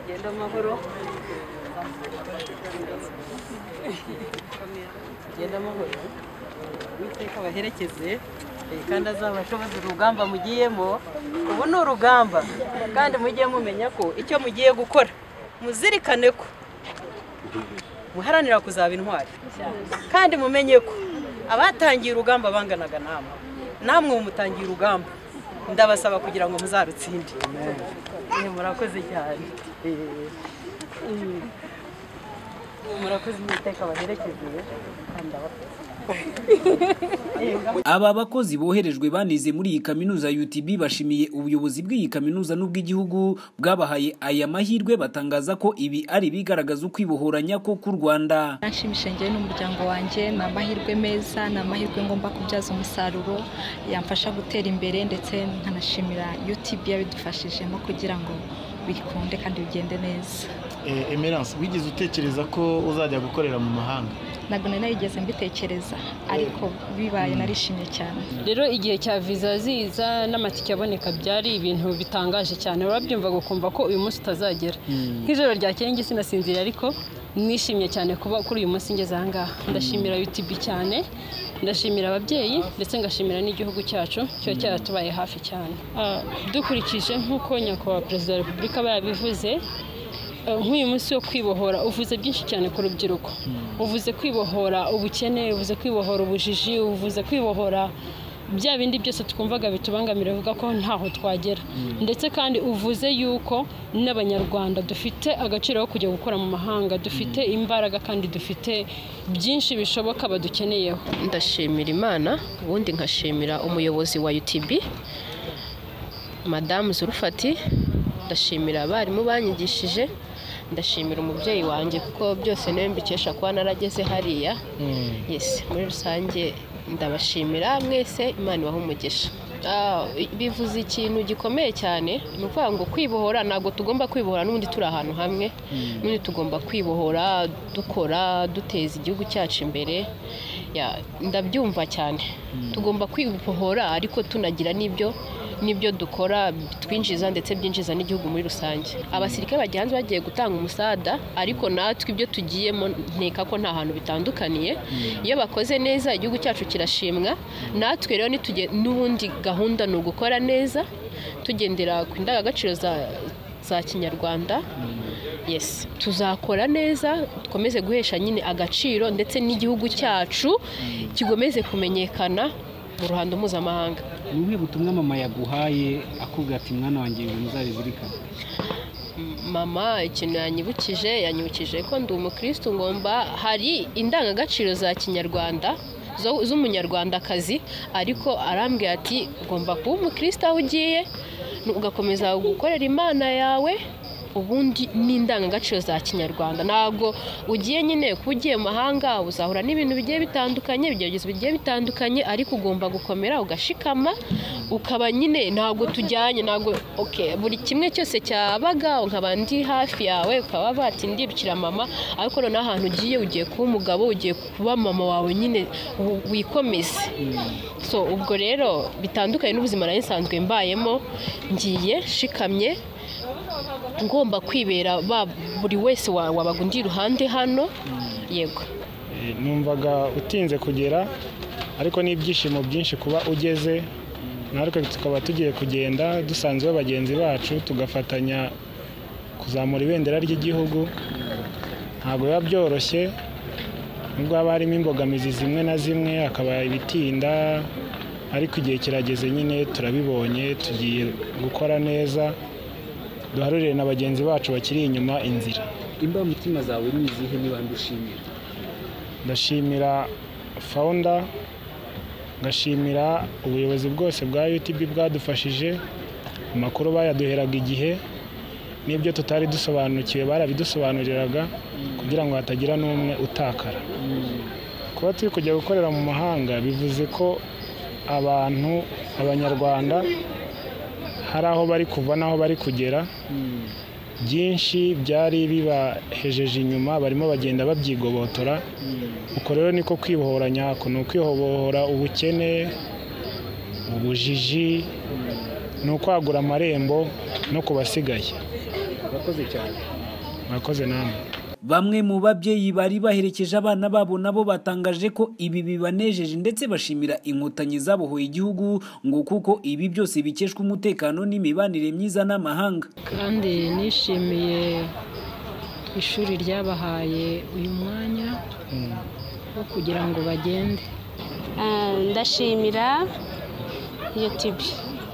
Genda amahoro. Genda amahoro. Uwiteka abaherekeze eh, kandi azabashoboze urugamba mugiyemo ubu ni urugamba kandi mujye mumenya ko icyo mugiye gukora muzirikane ko muharanira kuzaba intwari kandi mumenye ko abatangiye urugamba banganaga namwe namwe mumutangiye urugamba ndabasaba kugira ngo muzarutsinde Eh, murakoze cyane Eh, mm. murakoze imiteka baherekeje kandi ndabakunda. Aba bakozi boherejwe banize muri iyi kaminuza ya UTB bashimiye ubuyobozi bw'iyi kaminuza n'ubw'igihugu bwabahaye aya mahirwe batangaza ko ibi ari ibigaragaza ukwibohoranya ko k'u Rwanda. Anshimisha njyewe n'umuryango wanjye ni amahirwe meza ni amahirwe ngomba kubyaza umusaruro yamfasha gutera imbere ndetse nkanashimira UTB yabidufashijemo kugira ngo bikunde kandi bigende neza Eh, emerance wigeze utekereza ko uzajya gukorera mu mahanga ntabwo nari narigeze mbitekereza ariko bibaye narishimye cyane rero igihe cya viza ziza n'amatike aboneka byari ibintu bitangaje cyane urabyumvaga ukumva ko uyu munsi utazagera nk'ijoro ryakeye njye sinasinziriye ariko nishimye cyane kuba kuri uyu munsi ngeze aha ngaha ndashimira UTB cyane ndashimira ababyeyi ndetse ngashimira n'igihugu cyacu kiba cyaratubaye hafi cyane Ah, dukurikije nk'uko nyakubahwa perezida wa repubulika aba yabivuze nk'uyu munsi wo kwibohora uvuze byinshi cyane ku rubyiruko uvuze kwibohora ubukene uvuze kwibohora ubujiji uvuze kwibohora bya bindi byose twumvaga bitubangamira bivuga ko ntaho twagera ndetse kandi uvuze yuko n'abanyarwanda dufite agaciro ko kujya gukora mu mahanga dufite imbaraga kandi dufite byinshi bishoboka badukeneyeho ndashimira imana ubundi nkashimira umuyobozi wa utb madamu zurufati ndashimira abarimu banyigishije ndashimira umubyeyi wanjye kuko byose niwe mbikesha kuba narageze hariya yesi muri rusange ndabashimira mwese imana ibaha umugisha Ah, bivuze ikintu gikomeye cyane ni ukuvuga ngo kwibohora ntabwo tugomba kwibohora n'ubundi turi ahantu hamwe n'ubundi tugomba kwibohora dukora duteza igihugu cyacu imbere Ya, ndabyumva cyane tugomba kwibohora ariko tunagira n'ibyo n'ibyo dukora twinjiza ndetse byinjiza n'igihugu muri rusange abasirikare bagiye hanze bagiye gutanga umusada ariko natwe ibyo tugiyemo nteka ko nta hantu bitandukaniye iyo bakoze neza igihugu cyacu kirashimwa natwe rero nituge- n'ubundi gahunda ni ugukora neza tugendera ku ndangagaciro za za kinyarwanda yes tuzakora neza dukomeze guhesha nyine agaciro ndetse n'igihugu cyacu kikomeze kumenyekana mu ruhando mpuzamahanga ni ubuhe butumwa mama yaguhaye akubwira ati mwana wanjye ibintu uzabizirikana mama ikintu yanyibukije yanyibukije ko ndi umukristo ngomba hari indangagaciro za kinyarwanda zo- z'umunyarwandakazi ariko arambwira ati ugomba kuba umukristo aho ugiye nu- ugakomeza gukorera imana yawe ubundi n'indangagaciro za kinyarwanda ntabwo ugiye nyine kuba ugiye mu mahanga uzahura n'ibintu bigiye bitandukanye ibigeragezo bigiye bitandukanye ariko ugomba gukomera ugashikama ukaba nyine ntabwo tujyanye ntabwo okay, buri kimwe cyose cyabaga nkaba ndi hafi yawe ukaba bati ndirukira mama ariko noneho ahantu ugiye ugiye kuba umugabo ugiye kuba mama wawe nyine wi- wikomeze so ubwo rero bitandukanye n'ubuzima nari nsanzwe mbayemo ngiye shikamye ngomba kwibera ba buri wese wa- wabaga undi iruhande hano yego Eh, numvaga utinze kugera ariko n'ibyishimo byinshi kuba ugeze natwe tukaba tugiye kugenda dusanzwe bagenzi bacu tugafatanya kuzamura ibendera ry'igihugu ntabwo biba byoroshye nubwo haba harimo imbogamizi zimwe na zimwe hakaba ibitinda ariko igihe kirageze nyine turabibonye tugiye gukora neza duharurire na bagenzi bacu bakiri inyuma inzira imbamutima zawe ni izihe niba ndushimira ndashimira fawunda ngashimira ubuyobozi bwose bwa UTB bwadufashije amakuru bayaduheraga igihe n'ibyo tutari dusobanukiwe barabidusobanuriraga kugira ngo hatagira n'umwe utakara kuba turi kujya gukorera mu mahanga bivuze ko abantu abanyarwanda hari aho bari kuva n'aho bari kugera byinshi byari bibahejeje inyuma barimo bagenda babyigobotora uko rero niko kwibohora nyako ni ukwibohora ubukene ubujiji ni ukwagura amarembo no kubasigaye urakoze cyane murakoze namwe Bamwe mu babyeyi bari baherekeje abana babo nabo batangaje ko ibi bibanejeje ndetse bashimira inkotanyi zabohoye igihugu ngo kuko ibi byose bikeshwa umutekano n'imibanire myiza n'amahanga. kandi nishimiye ishuri ryabahaye uyu mwanya wo kugira ngo bagende Ah, ndashimira youtube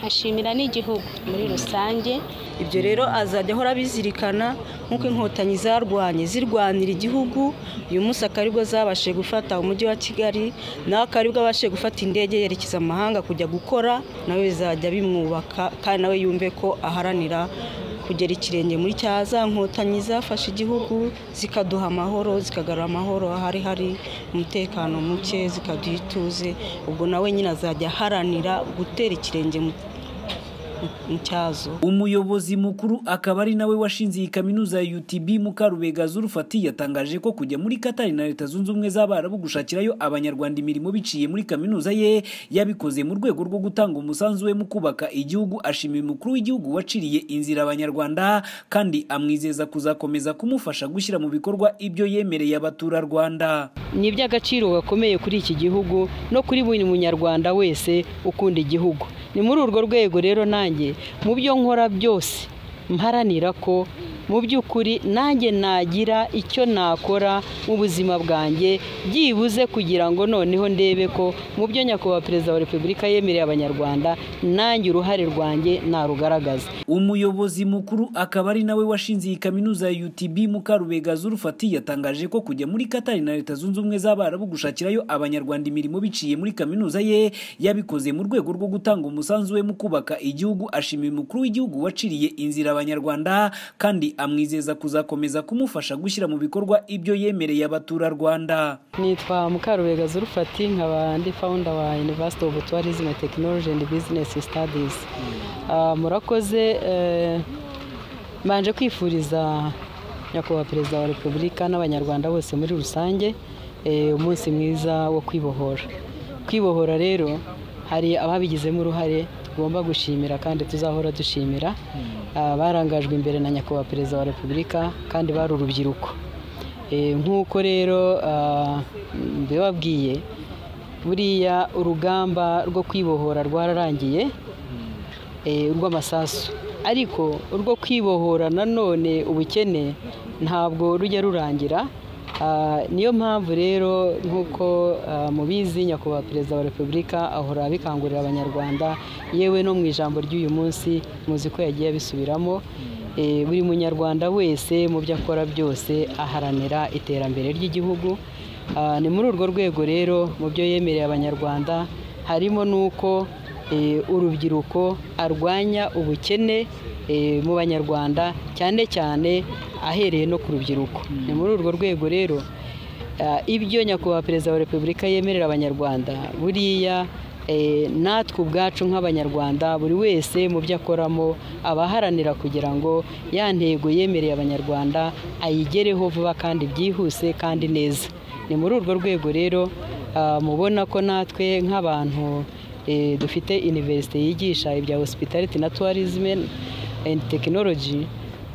nkashimira n'igihugu muri rusange ibyo rero azajya ahora abizirikana nk'uko inkotanyi zarwanye zirwanira igihugu uyu munsi akaba aribwo zabashije gufata umujyi wa kigali nawe akaba aribwo abashije gufata indege yerekeza amahanga kujya gukora nawe bizajya bimwubaka kandi nawe yumve ko aharanira kugera ikirenge muri cya za nkotanyi zafashe igihugu zikaduha amahoro zikagarura amahoro ahari hari umutekano muke zikaduha ituze ubwo nawe nyine azajya aharanira gutera ikirenge mu mu cyazo Umuyobozi mukuru akaba ari nawe washinze iyi kaminuza ya UTB Mukarubega Zulfati yatangaje ko kujya muri Qatar na Leta Zunze Ubumwe z'Abarabu gushakirayo abanyarwanda imirimo biciye muri kaminuza ye yabikoze mu rwego rwo gutanga umusanzu we mu kubaka igihugu ashimiye umukuru w'igihugu waciriye inzira abanyarwanda kandi amwizeza kuzakomeza kumufasha gushyira mu bikorwa ibyo yemereye abaturarwanda. ni iby'agaciro gakomeye kuri iki gihugu no kuri buri munyarwanda wese ukunda igihugu ni muri urwo rwego rero nanjye mu byo nkora byose mparanira ko mu by'ukuri nanjye nagira icyo nakora mu buzima bwanjye byibuze kugira ngo noneho ndebe ko mu byo nyakubahwa perezida wa repubulika yemereye abanyarwanda nanjye uruhare rwanjye narugaragaza Umuyobozi mukuru akaba ari nawe washinze iyi kaminuza ya UTB Mukarubega Zulfati yatangaje ko kujya muri Qatar na Leta Zunze Ubumwe z'Abarabu gushakirayo abanyarwanda imirimo biciye muri kaminuza ye yabikoze mu rwego rwo gutanga umusanzu we mu kubaka igihugu ashimiye umukuru w'igihugu waciriye inzira abanyarwanda kandi amwizeza kuzakomeza kumufasha gushyira mu bikorwa ibyo yemereye abaturarwanda. nitwa mukarubega zurufati nkaba ndi founder wa university of tourism and technology and business studies Ah, murakoze eh, mbanje kwifuriza nyakubahwa perezida wa repubulika n'abanyarwanda bose muri rusange eh, umunsi mwiza wo kwibohora kwibohora rero hari ababigizemo uruhare tugomba gushimira kandi tuzahora dushimira Ah, barangajwe imbere na nyakubahwa perezida wa repubulika kandi bari urubyiruko Eh, nk'uko rero ah, mbibabwiye buriya urugamba rwo kwibohora rwararangiye eh, urw'amasasu ariko urwo kwibohora nanone ubukene ntabwo rujya rurangira Ah, niyo mpamvu rero nk'uko ah, mubizi nyakubahwa perezida wa repubulika ahora abikangurira abanyarwanda yewe no mu ijambo ry'uyu munsi muzi ko yagiye abisubiramo Eh, buri munyarwanda wese mu byo akora byose aharanira iterambere ry'igihugu Ah, ni muri urwo rwego rero mu byo yemereye abanyarwanda harimo n'uko eh, urubyiruko arwanya ubukene eh, mu banyarwanda cyane cyane ahereye no ku rubyiruko ni muri urwo rwego rero Ah, ibyo nyakubahwa perezida wa repubulika yemerera abanyarwanda buriya eh, natwe ubwacu nk'abanyarwanda buri wese mu byo akoramo aba aharanira kugira ngo ya ntego yemereye abanyarwanda ayigereho vuba kandi byihuse kandi neza ni muri urwo rwego rero ah, mubona ko natwe nk'abantu eh, dufite iniverisite yigisha ibya hospitality na tourism and technology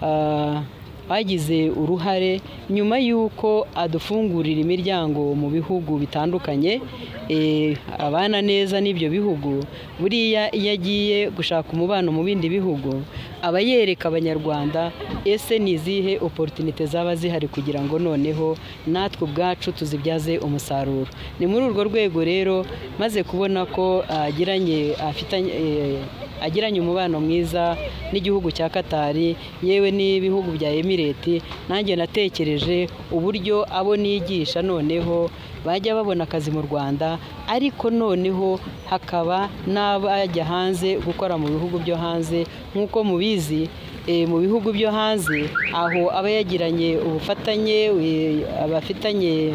ah, bagize uruhare nyuma y'uko adufungurira imiryango mu bihugu bitandukanye eh, abana neza n'ibyo bihugu buriya iyo agiye gushaka umubano mu bindi bihugu aba yereka abanyarwanda ese ni izihe oporutinite zaba zihari kugira ngo noneho natwe ubwacu tuzibyaze umusaruro ni muri urwo rwego rero maze kubona ko agiranye afitanye eh, agiranye umubano mwiza n'igihugu cya katari yewe n'ibihugu bya emireti nanjye natekereje uburyo abo nigisha noneho bajya babona akazi mu rwanda ariko noneho hakaba n'abajya hanze gukora mu bihugu byo hanze nk'uko mubizi eh, mu bihugu byo hanze aho aba yagiranye ubufatanye eh, abafitanye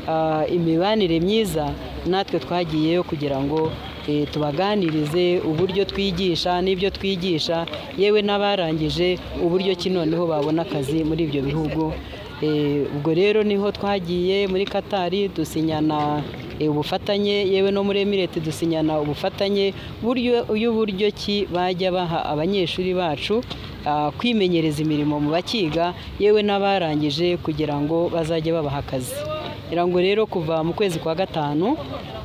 ah, imibanire myiza natwe twagiyeyo kugira ngo eh, tubaganirize uburyo twigisha n'ibyo twigisha yewe n'abarangije uburyo ki noneho babona akazi muri ibyo bihugu Eh, ubwo rero niho twagiye muri katari dusinyana eh, ubufatanye yewe no muri emirete dusinyana ubufatanye buryo y'uburyo ki bajya baha abanyeshuri bacu ah, kwimenyereza imirimo mu bakiga yewe n'abarangije kugira ngo bazajye babaha akazi kugira ngo rero kuva mu kwezi kwa gatanu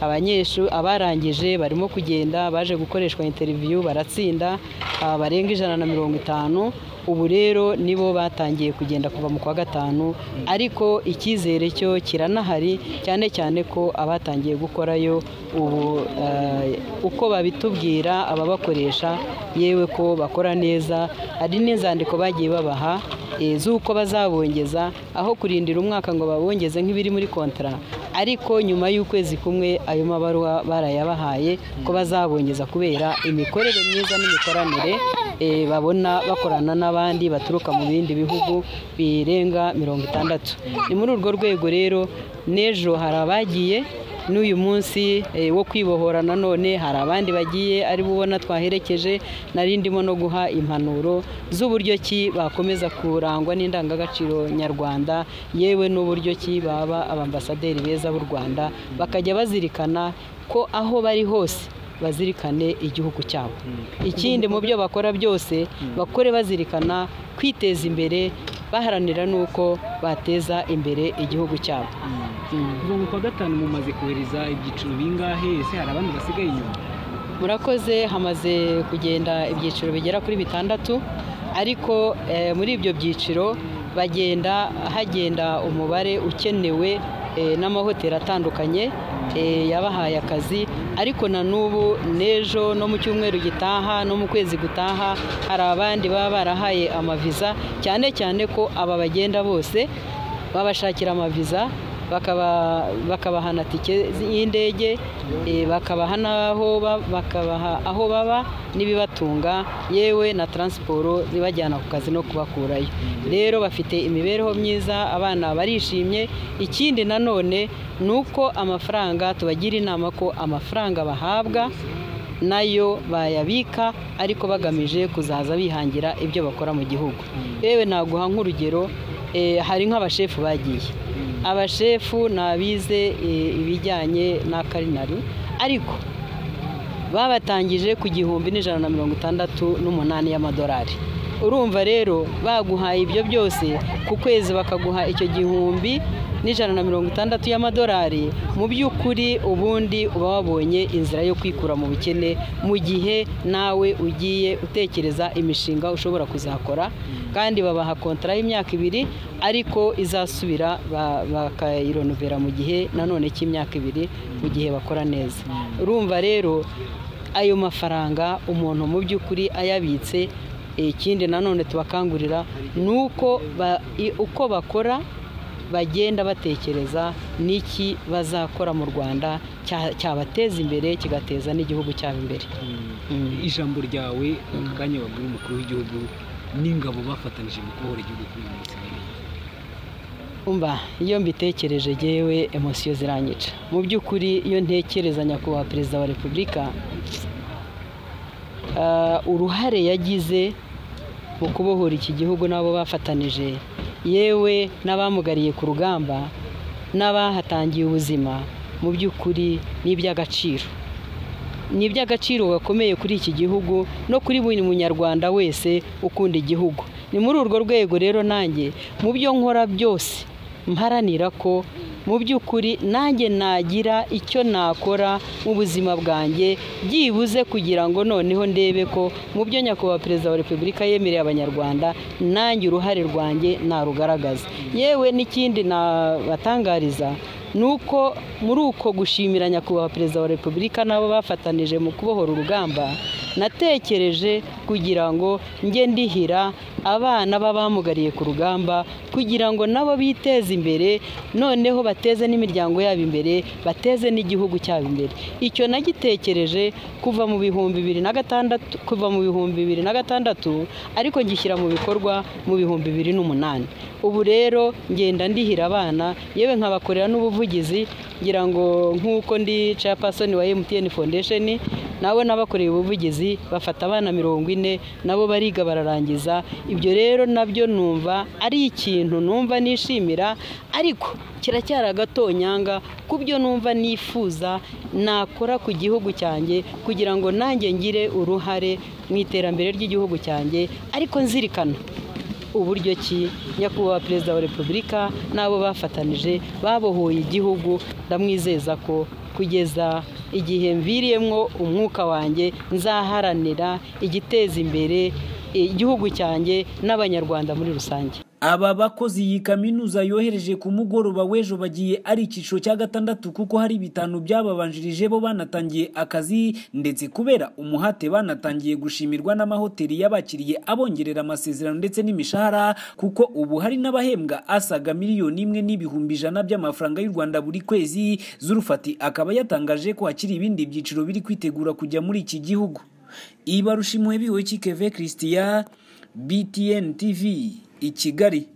abanyeshuri abarangije barimo kugenda baje gukoreshwa interiviyu baratsinda ah, barenga ijana na mirongo itanu ubu rero nibo batangiye kugenda kuva mu kwa gatanu ariko icyizere cyo kiranahari cyane cyane ko abatangiye gukorayo ubu eh, uko babitubwira ababakoresha yewe ko bakora neza hari n'inzandiko bagiye babaha eh, z'uko bazabongeza aho kurindira umwaka ngo babongeze nk'ibiri muri kontara ariko nyuma y'ukwezi kumwe ayo mabaruwa barayabahaye ko bazabongeza kubera imikorere myiza n'imikoranire eh, babona bakorana n'abandi baturuka mu bindi bihugu birenga mirongo itandatu ni muri urwo rwego rero n'ejo hari abagiye n'uyu munsi eh, wo kwibohora nanone hari abandi bagiye ari bubona twaherekeje nari ndimo no guha impanuro z'uburyo ki bakomeza kurangwa n'indangagaciro nyarwanda yewe n'uburyo ki baba abambasaderi beza b'u rwanda bakajya bazirikana ko aho bari hose bazirikane igihugu cyabo ikindi mu byo bakora byose bakore bazirikana kwiteza imbere baharanira n'uko bateza imbere igihugu cyabo kuva mu kwa gatanu mumaze kohereza ibyiciro bingahe ese hari abandi basigaye inyuma murakoze hamaze kugenda ibyiciro bigera kuri bitandatu ariko eh, muri ibyo byiciro bagenda hagenda umubare ukenewe eh, n'amahoteli atandukanye eh, yabahaye akazi ariko na n'ubu n'ejo no mu cyumweru gitaha no mu kwezi gutaha hari abandi baba barahaye amaviza cyane cyane ko aba bagenda bose babashakira amaviza bakaba- bakabaha na tike y'indege eh, bakabaha n'aho ba- bakabaha aho baba n'ibibatunga yewe na taransiporo zibajyana ku kazi no kubakurayo rero bafite imibereho myiza abana barishimye ikindi nanone ni uko amafaranga tubagira inama ko amafaranga bahabwa nayo bayabika ariko bagamije kuzaza bihangira ibyo bakora mu gihugu yewe naguha nk'urugero eh, hari nk'abashefu bagiye abashefu ni abize eh, ibijyanye na karinari ariko babatangije ku gihumbi n'ijana na mirongo itandatu n'umunani y'amadolari urumva rero baguhaye ibyo byose ku kwezi bakaguha icyo gihumbi n'ijana na mirongo itandatu y'amadolari mu by'ukuri ubundi uba wabonye inzira yo kwikura mu bukene mu gihe nawe ugiye utekereza imishinga ushobora kuzakora kandi babaha kontara y'imyaka ibiri ariko izasubira ba- bakayironovera mu gihe nanone cy'imyaka ibiri mu gihe bakora neza urumva rero ayo mafaranga umuntu mu by'ukuri ayabitse eh, ikindi nanone tubakangurira ni uko ba- i- uko bakora bagenda batekereza n'iki bazakora mu rwanda cya- cyabateza imbere kigateza n'igihugu cyabo imbere ijambo ryawe aka kanya wabwira umukuru w'igihugu n'ingabo bafatanije mu kubohora igihugu kuri uyu munsi umva iyo mbitekereje yewe emosiyo ziranyica mu by'ukuri iyo ntekereza nyakubahwa perezida wa repubulika ah, uruhare yagize mu kubohora iki gihugu n'abo bafatanije yewe n'abamugariye ku rugamba n'abahatangiye ubuzima mu by'ukuri ni iby'agaciro ni iby'agaciro gakomeye kuri iki gihugu no kuri buri munyarwanda wese ukunda igihugu ni muri urwo rwego rero nanjye mu byo nkora byose mparanira ko mu by'ukuri nanjye nagira icyo nakora mu buzima bwanjye byibuze kugira ngo noneho ndebe ko mu byo nyakubahwa perezida wa repubulika yemereye abanyarwanda nanjye uruhare rwanjye narugaragaza yewe n'ikindi nabatangariza ni uko muri uko gushimira nyakubahwa perezida wa repubulika n'abo bafatanije mu kubohora urugamba natekereje kugira ngo njye ndihira abana b'abamugariye ku rugamba kugira ngo nabo biteze imbere noneho bateze n'imiryango yabo imbere bateze n'igihugu cyabo imbere icyo nagitekereje kuva mu bihumbi bibiri na gatandatu kuva mu bihumbi bibiri na gatandatu ariko ngishyira mu bikorwa mu bihumbi bibiri n'umunani ubu rero ngenda ndihira abana yewe nkabakorera n'ubuvugizi ngira ngo nk'uko ndi chairperson wa MTN Foundation nawe n'abakoreye ubuvugizi bafata abana mirongo ine nabo bariga bararangiza ibyo rero nabyo numva ari ikintu numva nishimira ariko kiracyari agatonyanga ku byo numva nifuza nakora ku gihugu cyanjye kugira ngo nanjye ngire uruhare mu iterambere ry'igihugu cyanjye ariko nzirikana uburyo ki nyakubahwa perezida wa repubulika n'abo bafatanije babohoye igihugu ndamwizeza ko kugeza igihe mviriyemo umwuka wanjye nzaharanira igiteza imbere igihugu cyanjye n'abanyarwanda muri rusange aba bakozi iyi kaminuza yohereje ku mugoroba w'ejo bagiye ari icyiciro cya gatandatu kuko hari bitanu byababanjirije bo banatangiye akazi ndetse kubera umuhate banatangiye gushimirwa n'amahoteli y'abakiriye abongerera amasezerano ndetse n'imishahara kuko ubu hari n'abahembwa asaga miliyoni imwe n'ibihumbi ijana by'amafaranga y'u Rwanda buri kwezi zurufati akaba yatangaje ko hakiri ibindi byiciro biri kwitegura kujya muri iki gihugu ibarushimuwe biwe kikeve Christian BTN TV i Kigali